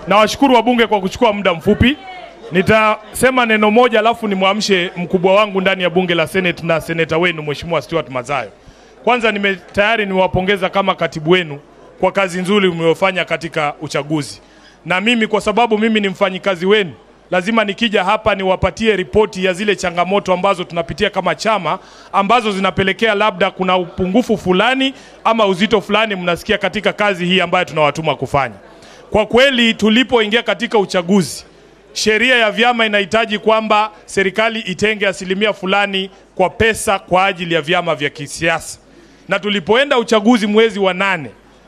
nawashukuru wabunge kwa kuchukua muda mfupi. Nitasema neno moja alafu nimwamshe mkubwa wangu ndani ya bunge la Senate na seneta wenu Mheshimiwa Stuart Mazayo. Kwanza nime tayari niwapongeza kama katibu wenu kwa kazi nzuri mliofanya katika uchaguzi, na mimi kwa sababu mimi ni mfanyikazi wenu, lazima nikija hapa niwapatie ripoti ya zile changamoto ambazo tunapitia kama chama, ambazo zinapelekea labda kuna upungufu fulani ama uzito fulani mnasikia katika kazi hii ambayo tunawatuma kufanya. Kwa kweli tulipoingia katika uchaguzi, sheria ya vyama inahitaji kwamba serikali itenge asilimia fulani kwa pesa kwa ajili ya vyama vya kisiasa, na tulipoenda uchaguzi mwezi wa nane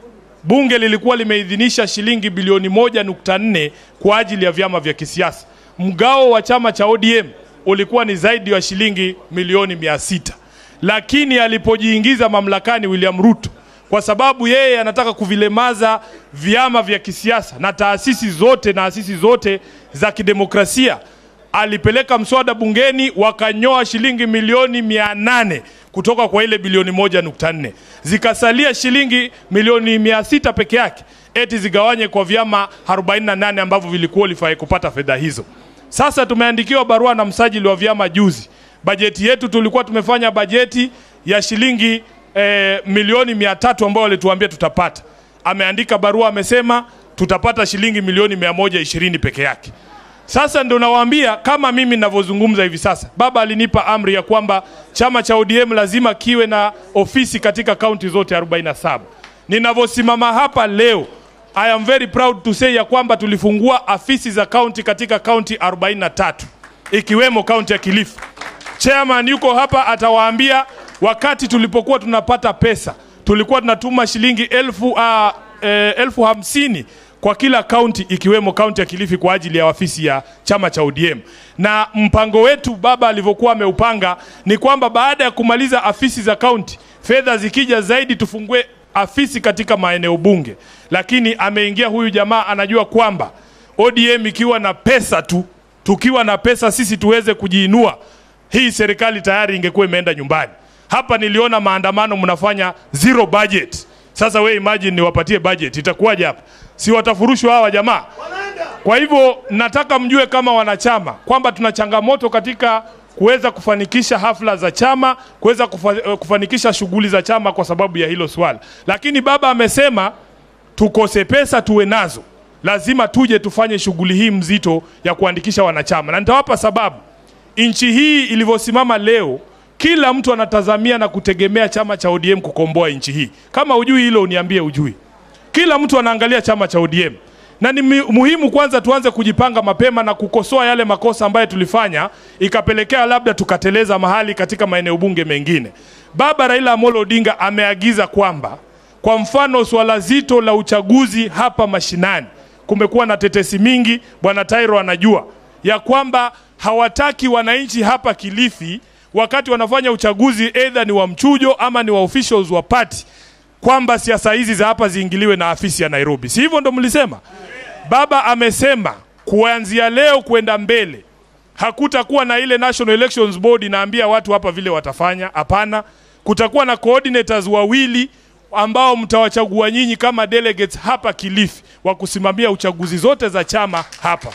bunge lilikuwa limeidhinisha shilingi bilioni moja nukta nne kwa ajili ya vyama vya kisiasa. Mgao wa chama cha ODM ulikuwa ni zaidi ya shilingi milioni mia sita lakini alipojiingiza mamlakani William Ruto, kwa sababu yeye anataka kuvilemaza vyama vya kisiasa na taasisi zote na asisi zote za kidemokrasia, alipeleka mswada bungeni wakanyoa shilingi milioni mia nane kutoka kwa ile bilioni moja nukta nne zikasalia shilingi milioni mia sita peke yake, eti zigawanye kwa vyama 48 ambavyo vilikuwa kupata fedha hizo. Sasa tumeandikiwa barua na msajili wa vyama juzi, bajeti yetu tulikuwa tumefanya bajeti ya shilingi eh, milioni mia tatu ambayo walituambia tutapata. Ameandika barua amesema tutapata shilingi milioni mia moja ishirini peke yake. Sasa ndo nawaambia kama mimi ninavyozungumza hivi sasa, baba alinipa amri ya kwamba chama cha ODM lazima kiwe na ofisi katika kaunti zote 47. Ninavyosimama hapa leo, I am very proud to say ya kwamba tulifungua afisi za kaunti katika kaunti 43 ikiwemo kaunti ya Kilifi. Chairman yuko hapa atawaambia, wakati tulipokuwa tunapata pesa tulikuwa tunatuma shilingi elfu, uh, eh, elfu hamsini kwa kila kaunti ikiwemo kaunti ya Kilifi kwa ajili ya ofisi ya chama cha ODM. Na mpango wetu baba alivyokuwa ameupanga ni kwamba baada ya kumaliza afisi za kaunti, fedha zikija zaidi tufungue afisi katika maeneo bunge. Lakini ameingia huyu jamaa, anajua kwamba ODM ikiwa na pesa tu, tukiwa na pesa sisi tuweze kujiinua, hii serikali tayari ingekuwa imeenda nyumbani. Hapa niliona maandamano mnafanya zero budget. Sasa we imagine niwapatie budget itakuwaje hapa? Si watafurushwa hawa jamaa? Kwa hivyo nataka mjue kama wanachama kwamba tuna changamoto katika kuweza kufanikisha hafla za chama, kuweza kufa, kufanikisha shughuli za chama kwa sababu ya hilo swala. Lakini baba amesema tukose pesa tuwe nazo, lazima tuje tufanye shughuli hii mzito ya kuandikisha wanachama, na nitawapa sababu. Nchi hii ilivyosimama leo, kila mtu anatazamia na kutegemea chama cha ODM kukomboa nchi hii. Kama ujui hilo, uniambie ujui. Kila mtu anaangalia chama cha ODM na ni muhimu kwanza tuanze kujipanga mapema na kukosoa yale makosa ambayo tulifanya ikapelekea labda tukateleza mahali katika maeneo bunge mengine. Baba Raila Amolo Odinga ameagiza kwamba kwa mfano swala zito la uchaguzi hapa mashinani, kumekuwa na tetesi mingi, bwana Tairo anajua ya kwamba hawataki wananchi hapa Kilifi wakati wanafanya uchaguzi, either ni wa mchujo ama ni wa officials wa party kwamba siasa hizi za hapa ziingiliwe na afisi ya Nairobi. Si hivyo ndo mlisema? Baba amesema kuanzia leo kwenda mbele hakutakuwa na ile National Elections Board inaambia watu hapa vile watafanya. Hapana, kutakuwa na coordinators wawili ambao mtawachagua nyinyi kama delegates hapa Kilifi wa kusimamia uchaguzi zote za chama hapa,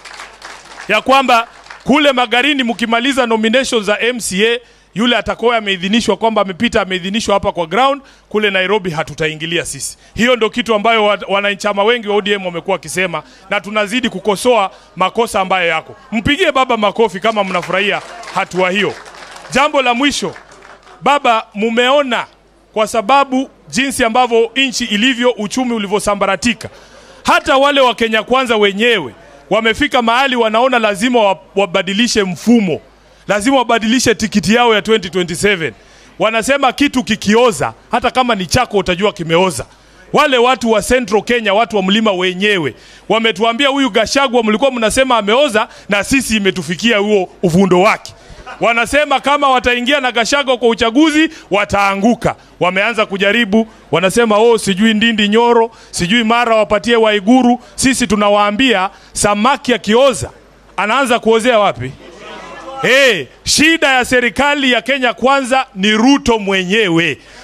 ya kwamba kule Magarini mkimaliza nominations za MCA yule atakuwa ameidhinishwa kwamba amepita ameidhinishwa hapa kwa ground, kule Nairobi hatutaingilia sisi. Hiyo ndio kitu ambayo wanachama wengi wa ODM wamekuwa wakisema, na tunazidi kukosoa makosa ambayo yako. Mpigie baba makofi kama mnafurahia hatua hiyo. Jambo la mwisho, baba, mumeona kwa sababu jinsi ambavyo nchi ilivyo, uchumi ulivyosambaratika, hata wale wa Kenya Kwanza wenyewe wamefika mahali wanaona lazima wabadilishe mfumo lazima wabadilishe tikiti yao ya 2027. Wanasema kitu kikioza, hata kama ni chako utajua kimeoza. Wale watu wa Central Kenya, watu wa mlima wenyewe wametuambia huyu Gashagwa mlikuwa mnasema ameoza, na sisi imetufikia huo uvundo wake. Wanasema kama wataingia na Gashagwa kwa uchaguzi wataanguka. Wameanza kujaribu, wanasema oh, sijui Ndindi Nyoro, sijui mara wapatie Waiguru. Sisi tunawaambia samaki akioza anaanza kuozea wapi? Hey, shida ya serikali ya Kenya Kwanza ni Ruto mwenyewe.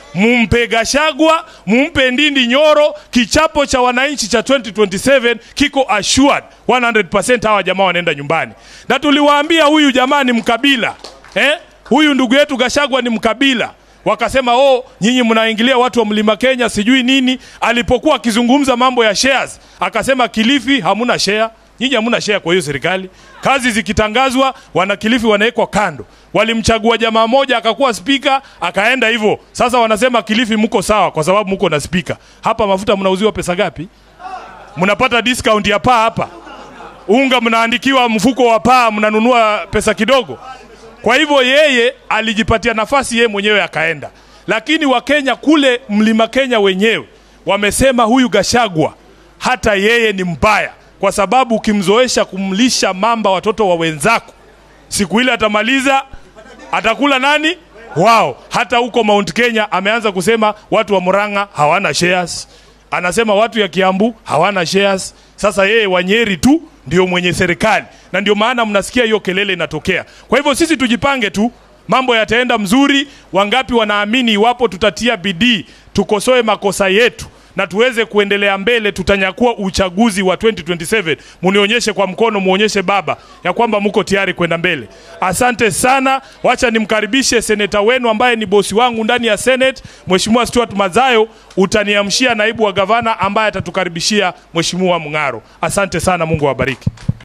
mumpe Gashagwa, mumpe Ndindi Nyoro. Kichapo cha wananchi cha 2027 kiko assured 100% hawa jamaa wanaenda nyumbani, na tuliwaambia huyu jamaa ni mkabila eh? Huyu ndugu yetu Gashagwa ni mkabila wakasema oh, nyinyi mnaingilia watu wa mlima Kenya sijui nini. Alipokuwa akizungumza mambo ya shares, akasema Kilifi hamuna share, nyinyi hamuna share kwa hiyo serikali. Kazi zikitangazwa, wana Kilifi wanawekwa kando. Walimchagua jamaa moja akakuwa spika, akaenda hivyo. Sasa wanasema Kilifi mko sawa kwa sababu mko na spika. Hapa mafuta mnauziwa pesa ngapi? Mnapata discount ya paa hapa. Unga mnaandikiwa mfuko wa paa, mnanunua pesa kidogo. Kwa hivyo yeye alijipatia nafasi yeye mwenyewe akaenda, lakini Wakenya kule mlima Kenya wenyewe wamesema huyu Gashagwa hata yeye ni mbaya, kwa sababu ukimzoesha kumlisha mamba watoto wa wenzako, siku ile atamaliza, atakula nani? Wao. Hata huko Mount Kenya ameanza kusema watu wa Murang'a hawana shares, anasema watu ya Kiambu hawana shares. Sasa yeye Wanyeri tu ndio mwenye serikali, na ndio maana mnasikia hiyo kelele inatokea. Kwa hivyo sisi tujipange tu, mambo yataenda mzuri. Wangapi wanaamini iwapo tutatia bidii, tukosoe makosa yetu na tuweze kuendelea mbele, tutanyakua uchaguzi wa 2027. Munionyeshe kwa mkono, muonyeshe baba ya kwamba mko tayari kwenda mbele. Asante sana. Wacha nimkaribishe seneta wenu ambaye ni bosi wangu ndani ya Senate, Mheshimiwa Stuart Mazayo. Utaniamshia naibu wa gavana ambaye atatukaribishia Mheshimiwa Mng'aro. Asante sana, Mungu awabariki.